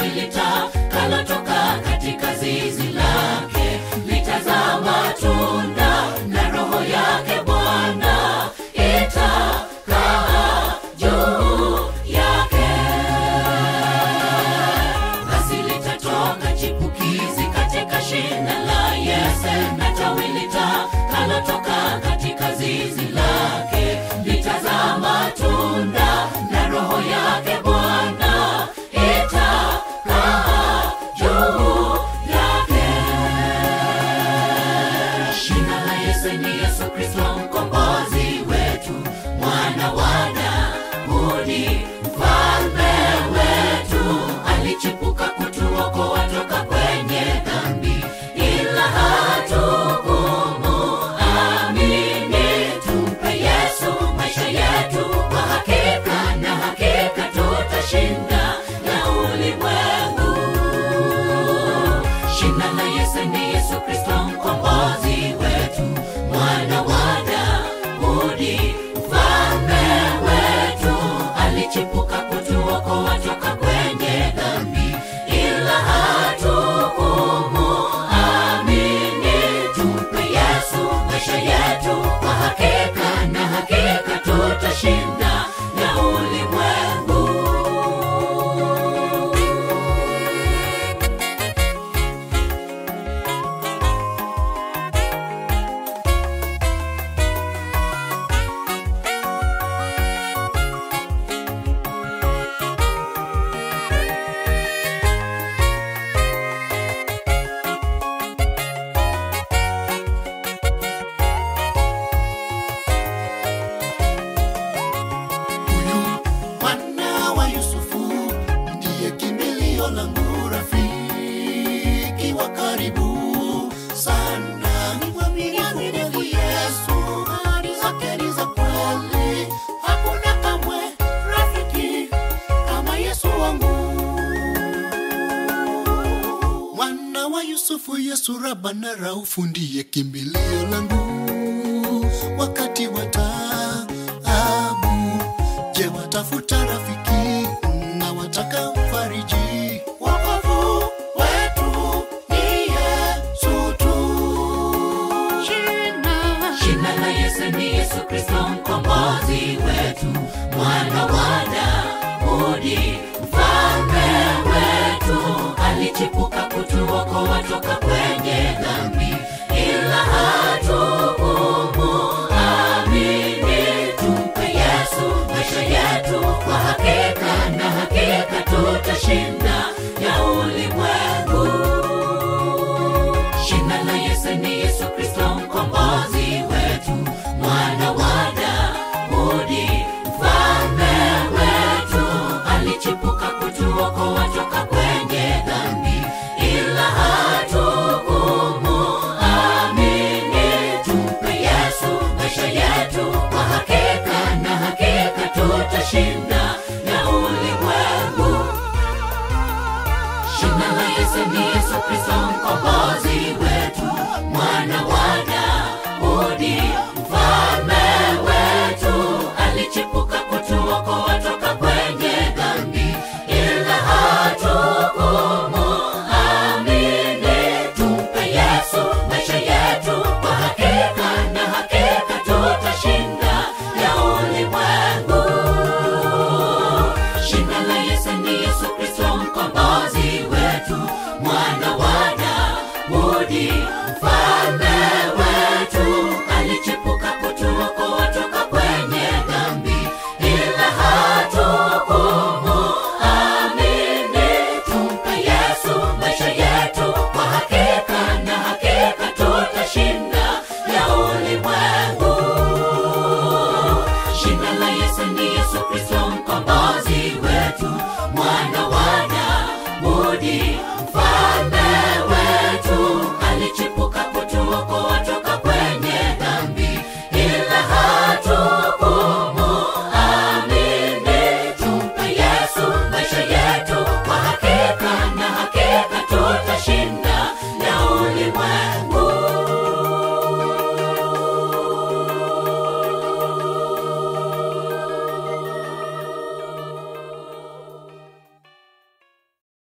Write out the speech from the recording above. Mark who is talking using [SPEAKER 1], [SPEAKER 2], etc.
[SPEAKER 1] tawi litakalotoka katika zizi lake litazaa matunda na roho yake bwana itakaa juu yake basi litatoka chipukizi katika shina la yese na tawi litakalotoka katika zizi lake litazaa matunda na roho yake bwana itakaa juu yake shina la yese ni yesu kristo mkombozi wetu mwana wa daudi mfalme wetu alichipuka kutuokoa toka kwenye dhambi ila hatukumu amini tumpe yesu maisha yetu kwa hakika na hakika tutashinda na ulimwengu shina la yese ni yesu kristo mkombozi wetu mwana wa daudi mfalme wetu alichipuka kutuokoa toka kwenye dhambi ila hatukumu amini tumpe yesu maisha yetu kwa hakika na hakika tutashinda na ulimwengu
[SPEAKER 2] huyu mwana wa yusufu ndiye kimbilio langu rafiki wa karibu sana ni mwaminifu yesu ahadi zake ni za kweli hakuna kamwe rafiki kama yesu wangu mwana wa yusufu yesu raba na raufu ndiye kimbilio langu wakati wa taabu je watafuta rafiki na wataka mfariji wokovu wetu ni yesu tu
[SPEAKER 1] shina la yesu ni yesu kristo mkombozi wetu mwana wa daudi mfalme wetu alichipuka kutuokoa toka kwenye dhambi ila hatukumu amini tumpe yesu maisha yetu kwa hakika na hakika tutashinda ya ulimwengu shina la yesu ni yesu kristo